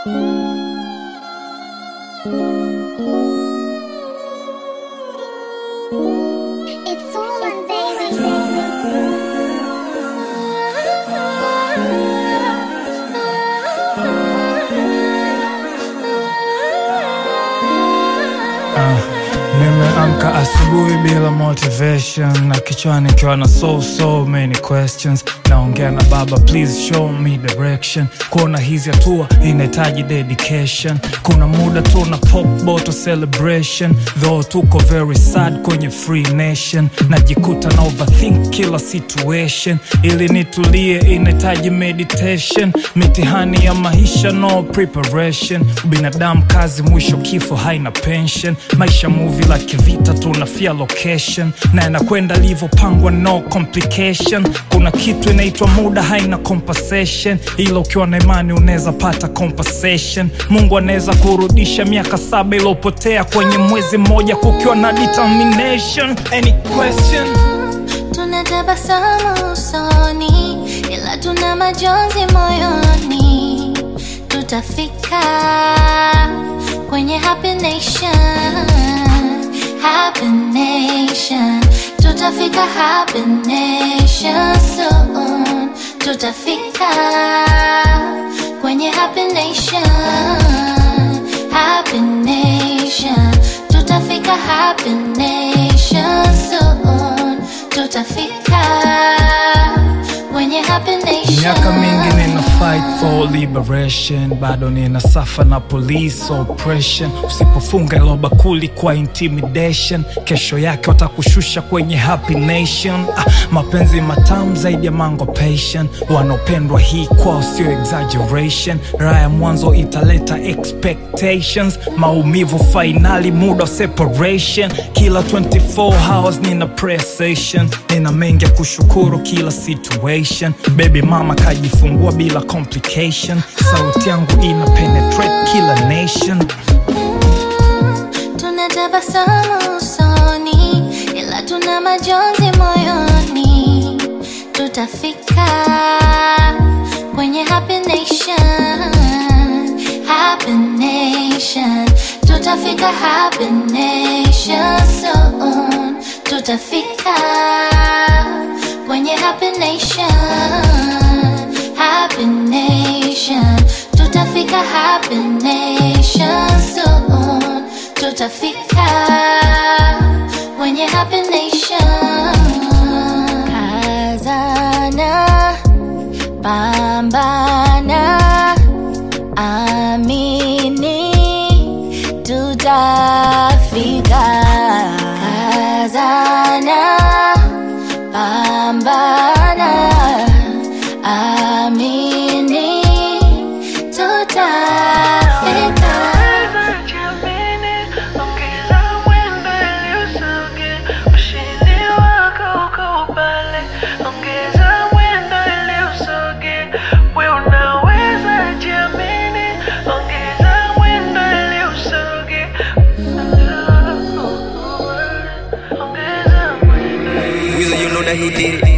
It's Solon, baby. Nimeamka asubuhi bila motivation na kichwani kiwa na so so many questions. Naongea na baba, please show me direction. Kuona hizi hatua inahitaji dedication. Kuna muda tu na pop bottle celebration, though tuko very sad kwenye free nation. Najikuta na overthink kila situation, ili nitulie inahitaji meditation. Mitihani ya maisha no preparation, binadamu kazi, mwisho kifo, haina pension. Maisha movie la kivita, tunafia location na inakwenda livyopangwa, no complication. Kuna kitu inaitwa muda, haina compensation, ila ukiwa na imani unaweza pata compensation. Mungu anaweza kurudisha miaka saba iliyopotea kwenye mwezi mmoja, kukiwa na determination. Any question? Tunatabasamu usoni, ila tuna majonzi moyoni. Tutafika kwenye happy nation, happy nation. Tutafika happy nation soon. Tutafika kwenye happy nation, happy nation. Tutafika happy nation soon. Tutafika kwenye happy nation. Miaka mingi nina fight for liberation, bado nina safa na police oppression. Usipofunga ilo bakuli kwa intimidation, kesho yake watakushusha kwenye happy nation. Ah, mapenzi matamu zaidi ya mango passion, wanaopendwa hii kwao sio exaggeration. Raha ya mwanzo italeta expectations, maumivu fainali, muda wa separation. Kila 24 hours nina prayer session, nina mengi ya kushukuru kila situation. Baby mama kajifungua bila complication, sauti yangu ina penetrate kila nation. Tunatabasamu usoni, ila tuna majonzi moyoni. Tutafika kwenye happy nation, happy nation. Tutafika happy nation soon. Tutafika kwenye happy nation, happy nation. Tutafika happy nation soon. Tutafika kwenye happy nation. Kazana, pambana, amini, tutafika. Kazana, pambana, amini, tutafika. Jamini, ongeza mwendo ili usoge, ushindi wako uko pale. Ongeza mwendo ili usoge, we unaweza jamini, ongeza mwendo ili usoge. Ongeza mwendo. Weezy, you know that he did it.